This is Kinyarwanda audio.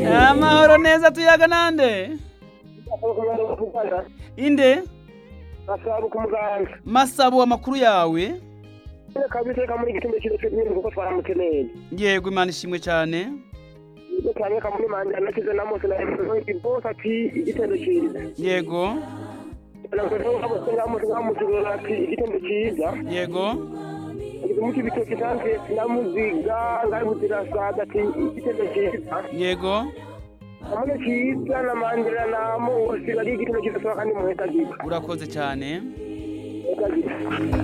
Yego neza tuyaga nande? Inde? Masabu kumuganga. Masabu amakuru yawe? Reka bizeka muri gitumbe cyo cyo n'uko kuko twaramukeneye. Yego imana ishimwe cyane. Ibyo cyane kamuri manje nakize namose na ibi bosa ati igitendo cyiza. Yego. Igitendo cyiza. Yego. Umuti bitoki tanke namuziga ngari mutira sada ati igitendo cyiza. Yego. Amane cyiza na mandira namo wose ari igitendo cyiza kandi muheta gipa. Urakoze cyane. Urakoze.